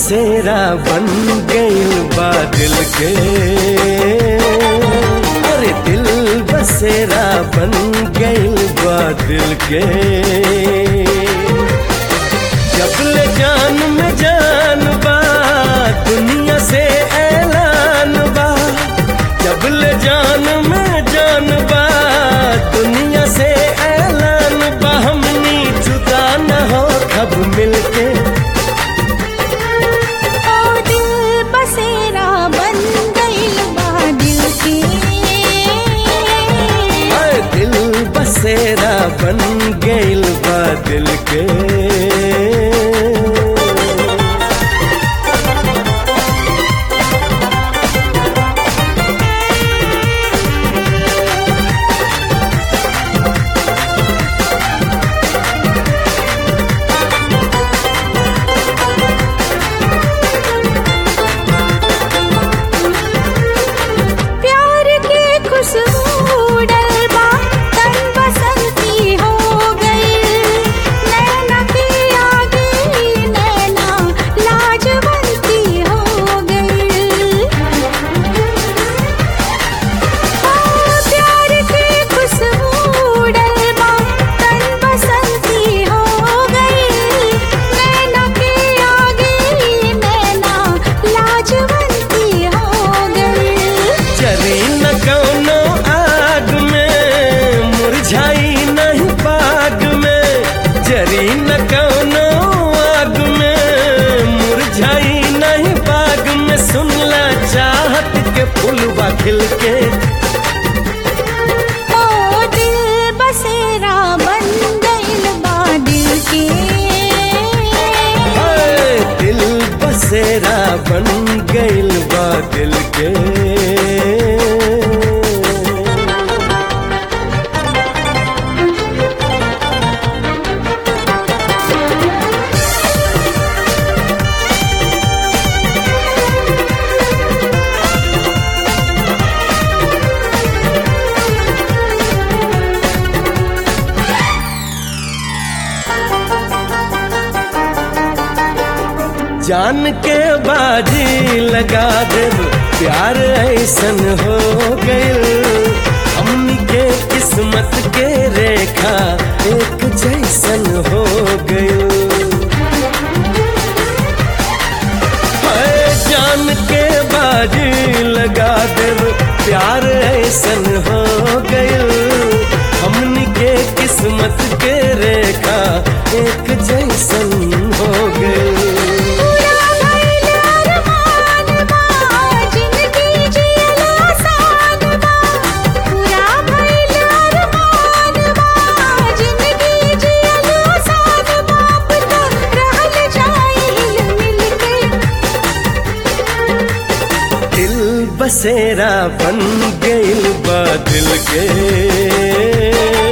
बसेरा बन गइल बा दिल के अरे दिल बसेरा बन गइल बा दिल के जब ले जान में जान बा दुनिया से ऐलान बा जब ले जान में जान बा दुनिया से ऐलान बा हमनी जुदा न हो कब मिलके ओ दिल बसेरा बन गइल बा दिल के हाय दिल बसेरा बन गइल बा दिल के प्यार की खुशबू डलबा तन बसंती हो गई नैना की आगे नैना लाजवंती हो गई प्यार की खुशबू डलबा तन बसंती हो गई नैना की आगे नैना लाजवंती हो गई चरी न कौनो आग में मुरझाई नहीं बाग में जरी न कौनो आग में मुरझाई नहीं बाग में सुनला चाहत के फूलवा खिल के ओ दिल बसेरा बन गइल बा दिल के हाय दिल बसेरा बन गइल बा दिल के जान के बाजी लगा देब प्यार ऐसन हो गइल हमनी के किस्मत के रेखा एक जैसन हो गइल हाय जान के बाजी लगा देब प्यार ऐसन हो गइल हमनी के किस्मत के रेखा एक जैसन हो गइल पूरा भइल अरमान बा जिंदगी जियल आसान बा पूरा भइल अरमान बा जिंदगी जियल आसान बा अब तो रहल जाइल मिलके दिल बसेरा बन गइल बा दिल के